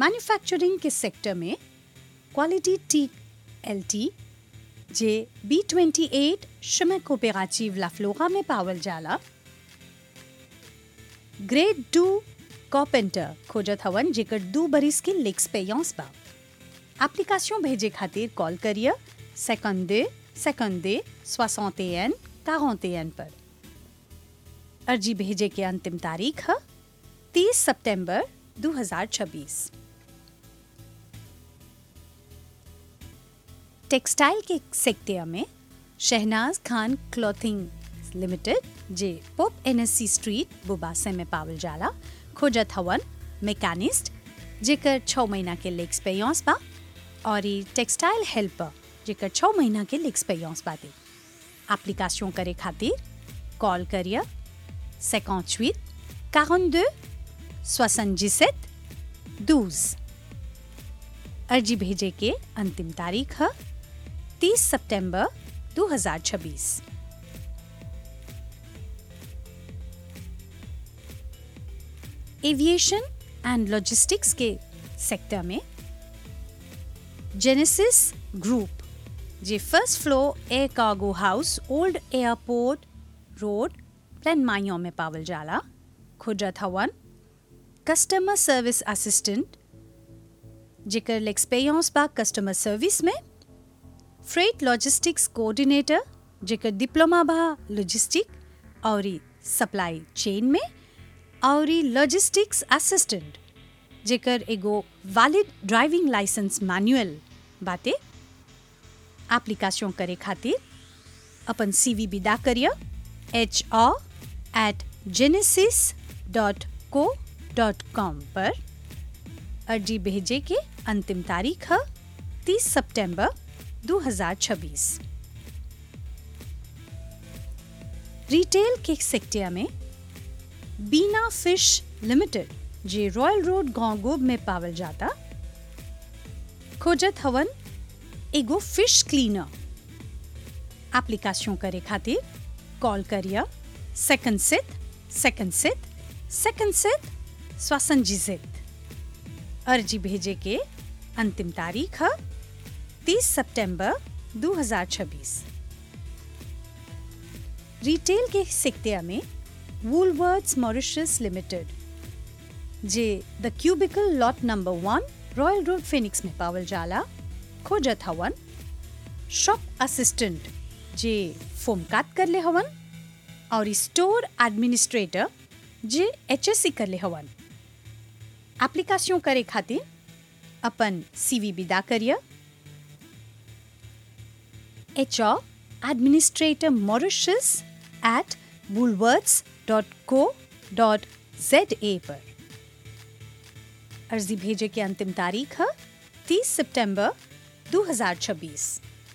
manufacturing के sector में quality T L T J B twenty eight शमे कोपेराचिव लाफ्लोरा में पावल जाला ग्रेड टू कॉपेंटर खोजत हवन जेकर दू बरिस के लेक्सपेयंस बा एप्लीकेशन भेजे खातिर कॉल करिए सेकंडे सेकंडे सोसौतेन कारोतेन पर अर्जी भेजे के अंतिम तारीख है 30 सितंबर 2026 टेक्सटाइल के सेक्टर में शहनाज खान क्लॉथिंग लिमिटेड जे पोप एनएससी स्ट्रीट बुबासे में पावल जाला खोजत हवन मैकेनिस्ट जेकर छः महीना के लेक्स पेयंस बा और ई टेक्सटाइल हेल्पर जेकर छः महीना के लेक्स पेयंस बाटे एप्लीकेशन करे खातिर कॉल करिए 58 42 77 12 अर्जी भेजे के अंतिम तारीख है 30 सितंबर 2026 एविएशन एंड लॉजिस्टिक्स के सेक्टर में जेनेसिस ग्रुप जे first floor air cargo house old airport road प्लान माइयों में पावल जाला खुजत हवन कस्टमर सर्विस असिस्टेंट जेकर एक्सपीरियंस बा कस्टमर सर्विस में फ्रेट लॉजिस्टिक्स कोऑर्डिनेटर जेकर डिप्लोमा बा लॉजिस्टिक और सप्लाई चेन में और लॉजिस्टिक्स असिस्टेंट जेकर एगो वैलिड ड्राइविंग लाइसेंस मैनुअल बाटे एप्लीकेशन करे खातिर अपन सीवी विदा करिए H R at genesis dot co dot com पर अर्जी भेजे के अंतिम तारीख है 30 सितंबर 2026 रिटेल के सेक्टर में बीना फिश लिमिटेड जे रॉयल रोड गांगोब में पावल जाता खोजत हवन एगो फिश क्लीनर एप्लीकेशन करे खातिर कॉल करिए सेकंड सित सेकंड सित सेकंड सित स्वासंजित अर्जी भेजे के अंतिम तारीख है 30 सितंबर 2026 रिटेल के सेक्टर में वूलवर्ड्स मॉरिशस लिमिटेड जे the cubicle lot number one royal road Phoenix में पावल जाला खोजत हवन शॉप असिस्टेंट जे फोम काट कर ले हवन और स्टोर एडमिनिस्ट्रेटर जे एच एस सी कर ले हवन एप्लीकेशन करे खातिर अपन सीवी विदा करिए H R administrator Mauritius at Woolworths dot co dot Z A पर अर्जी भेजे की अंतिम तारीख है 30 सितंबर 2026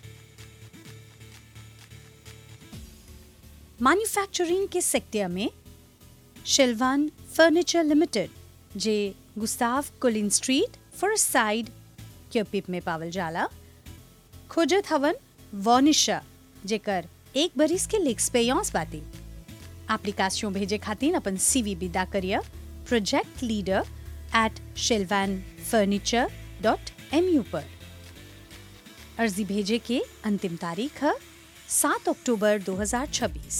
मैन्युफैक्चरिंग के सेक्टर में शिल्वान फर्नीचर लिमिटेड जे Gustave Colin street first side Curepipe में पावल जाला खोजत हवन वॉनिशा जेकर एक बरिस के लेक्सपेयंस बाती एप्लीकेशन भेजे खातिर अपन सीवी विदा करिए प्रोजेक्ट लीडर एट शिल्वान फर्नीचर डॉट एम यू पर अर्जी भेजे के अंतिम तारीख है सात अक्टूबर 2026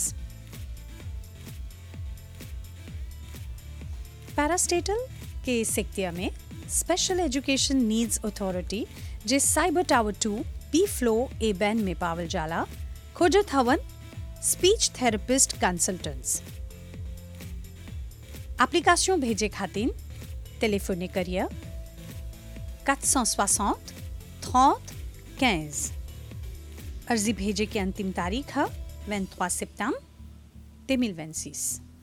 पैरास्टेटल के सेक्टर में स्पेशल एजुकेशन नीड्स अथॉरिटी जे cyber tower two B floor Ebene में पावल जाला खोजत हवन स्पीच थेरेपिस्ट कंसल्टेंट्स एप्लीकेशन भेजे खातिर टेलीफोने करिए 460 30 15 अर्जी भेजे की अंतिम तारीख है 23 सितंबर 2026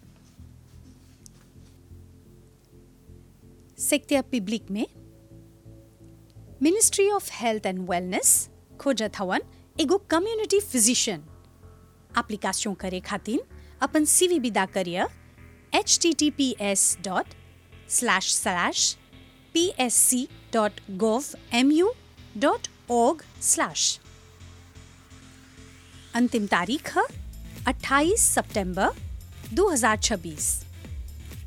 सेक्टर पब्लिक में ministry of health and wellness खोजत हवन एगो कम्युनिटी फिजिशियन एप्लीकेशन करे खातिर अपन सीवी विदा करिए H T T P S dot slash slash P S C dot gov M U dot org slash अंतिम तारीख है 28 सितंबर 2026